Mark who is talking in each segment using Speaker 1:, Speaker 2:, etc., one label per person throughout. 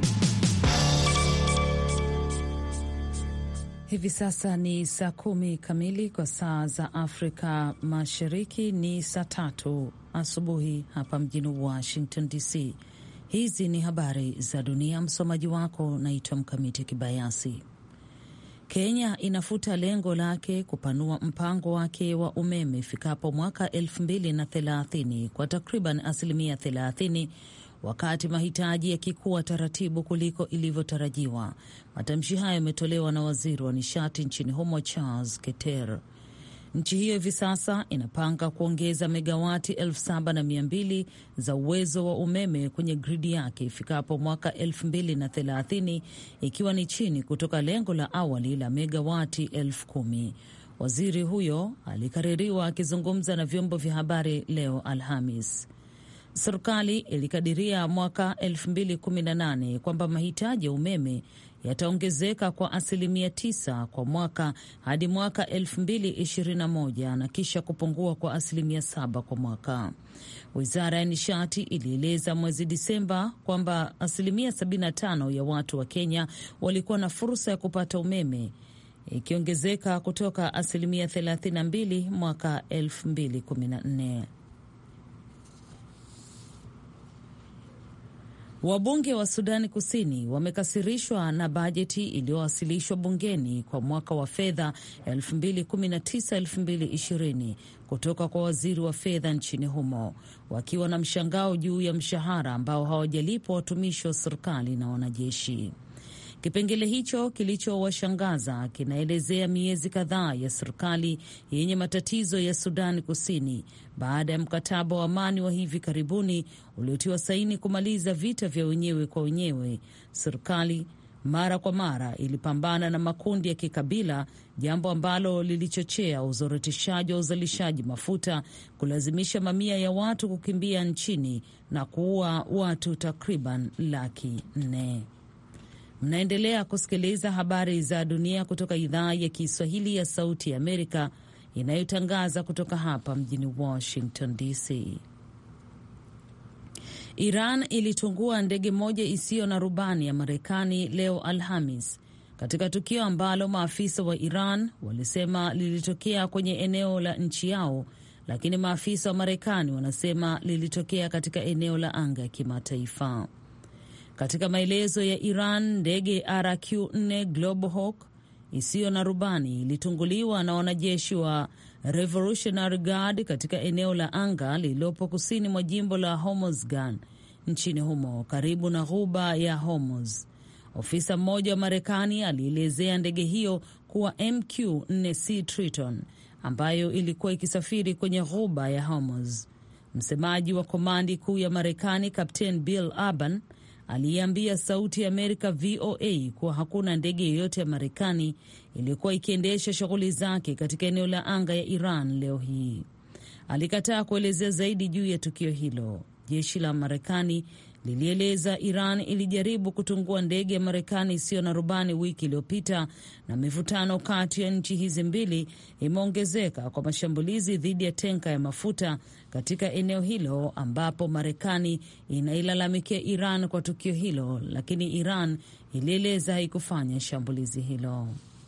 Speaker 1: Hivi sasa ni saa kumi kamili kwa saa za Afrika Mashariki, ni saa tatu asubuhi hapa mjini Washington DC. Hizi ni habari za dunia. Msomaji wako naitwa Mkamiti Kibayasi. Kenya inafuta lengo lake kupanua mpango wake wa umeme ifikapo mwaka elfu mbili na thelathini kwa takriban asilimia thelathini wakati mahitaji yakikuwa taratibu kuliko ilivyotarajiwa. Matamshi hayo yametolewa na waziri wa nishati nchini humo Charles Keter. Nchi hiyo hivi sasa inapanga kuongeza megawati elfu saba na mia mbili za uwezo wa umeme kwenye gridi yake ifikapo mwaka elfu mbili na thelathini ikiwa ni chini kutoka lengo la awali la megawati elfu kumi. Waziri huyo alikaririwa akizungumza na vyombo vya habari leo Alhamis. Serikali ilikadiria mwaka 2018 kwamba mahitaji ya umeme yataongezeka kwa asilimia 9 kwa mwaka hadi mwaka 2021 na kisha kupungua kwa asilimia 7 kwa mwaka. Wizara ya nishati ilieleza mwezi Disemba kwamba asilimia 75 ya watu wa Kenya walikuwa na fursa ya kupata umeme ikiongezeka kutoka asilimia 32 mwaka 2014. Wabunge wa Sudani Kusini wamekasirishwa na bajeti iliyowasilishwa bungeni kwa mwaka wa fedha 2019-2020 kutoka kwa waziri wa fedha nchini humo, wakiwa na mshangao juu ya mshahara ambao hawajalipwa watumishi wa serikali na wanajeshi. Kipengele hicho kilichowashangaza kinaelezea miezi kadhaa ya serikali yenye matatizo ya Sudani Kusini baada ya mkataba wa amani wa hivi karibuni uliotiwa saini kumaliza vita vya wenyewe kwa wenyewe. Serikali mara kwa mara ilipambana na makundi ya kikabila, jambo ambalo lilichochea uzorotishaji wa uzalishaji mafuta, kulazimisha mamia ya watu kukimbia nchini na kuua watu takriban laki nne. Mnaendelea kusikiliza habari za dunia kutoka idhaa ya Kiswahili ya Sauti ya Amerika inayotangaza kutoka hapa mjini Washington DC. Iran ilitungua ndege moja isiyo na rubani ya Marekani leo Alhamis, katika tukio ambalo maafisa wa Iran walisema lilitokea kwenye eneo la nchi yao, lakini maafisa wa Marekani wanasema lilitokea katika eneo la anga ya kimataifa. Katika maelezo ya Iran, ndege RQ-4 Global Hawk isiyo na rubani ilitunguliwa na wanajeshi wa Revolutionary Guard katika eneo la anga lililopo kusini mwa jimbo la Hormozgan nchini humo karibu na ghuba ya Hormuz. Ofisa mmoja wa Marekani alielezea ndege hiyo kuwa MQ-4C Triton ambayo ilikuwa ikisafiri kwenye ghuba ya Hormuz. Msemaji wa komandi kuu ya Marekani Captain Bill Urban aliyeambia Sauti ya Amerika VOA kuwa hakuna ndege yoyote ya Marekani iliyokuwa ikiendesha shughuli zake katika eneo la anga ya Iran leo hii. Alikataa kuelezea zaidi juu ya tukio hilo. Jeshi la Marekani lilieleza Iran ilijaribu kutungua ndege ya Marekani isiyo na rubani wiki iliyopita, na mivutano kati ya nchi hizi mbili imeongezeka kwa mashambulizi dhidi ya tenka ya mafuta katika eneo hilo, ambapo Marekani inailalamikia Iran kwa tukio hilo, lakini Iran ilieleza haikufanya shambulizi hilo.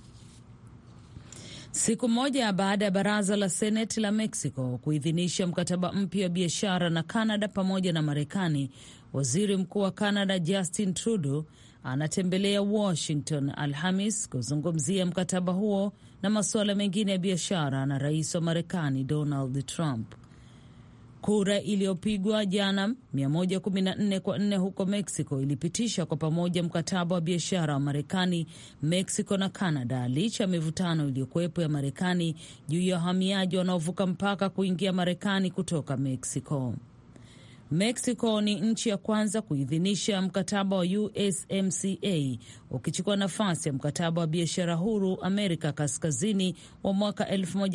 Speaker 1: Siku moja baada ya baraza la Seneti la Mexico kuidhinisha mkataba mpya wa biashara na Canada pamoja na Marekani, waziri mkuu wa Canada Justin Trudeau anatembelea Washington Alhamis kuzungumzia mkataba huo na masuala mengine ya biashara na rais wa Marekani Donald Trump. Kura iliyopigwa jana 114 kwa 4 huko Mexico ilipitisha kwa pamoja mkataba wa biashara wa Marekani, Mexico na Canada, licha ya mivutano iliyokuwepo ya Marekani juu ya wahamiaji wanaovuka mpaka kuingia Marekani kutoka Mexico. Mexico ni nchi ya kwanza kuidhinisha mkataba wa USMCA ukichukua nafasi ya mkataba wa biashara huru Amerika Kaskazini wa mwaka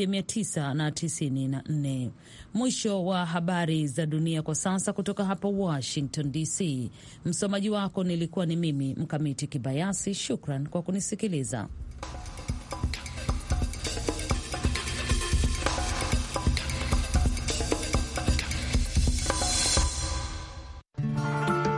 Speaker 1: 1994. Mwisho wa habari za dunia kwa sasa kutoka hapa Washington DC. Msomaji wako nilikuwa ni mimi Mkamiti Kibayasi. Shukran kwa kunisikiliza.